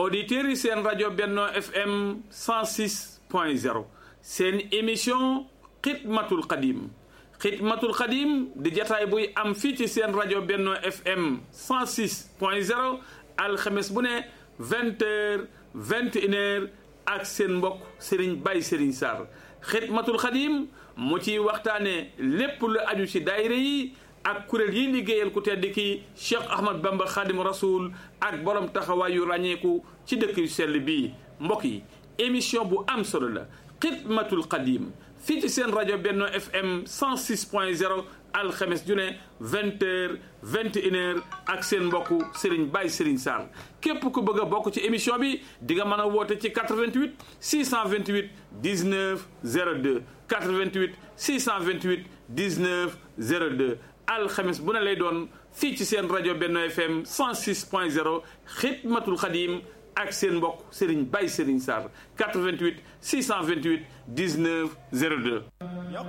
auditeurs yi seen rajo Benno FM 106 point 0 seen émission xidmatul xadim xidmatul xadim di jataay buy am fii ci seen rajo Benno FM 106 point 0 alxames bu ne vingt heures vingt une heures ak seen mbokk Serigne Baye Serigne Sarr xidmatul xadim mu ciy waxtaane lépp lu aju ci daayira yi ak kuréel yi liggéeyal ku tedd ki Cheikh Ahmad Bamba Khadim Rasoul ak borom taxawaay yu ràññeeku ci dëkk yu sell bii mbokk yi émission bu am solo la xidmatul xadim fii ci seen rajo Benno FM 106 point 0 alxames ju ne vingt heures vingt une heures ak seen mbokku Serigne Baye Serigne Sarr képp ku bëgg a bokk ci émission bi di nga mën a woote ci 88 628 19 02 88 628 19 02 alxames bu ne lay doon fii ci seen rajo Benno FM 106 point 0 xidmatul xadim ak seen mbokk Serigne Baye Serigne Sarr 88 628 19 02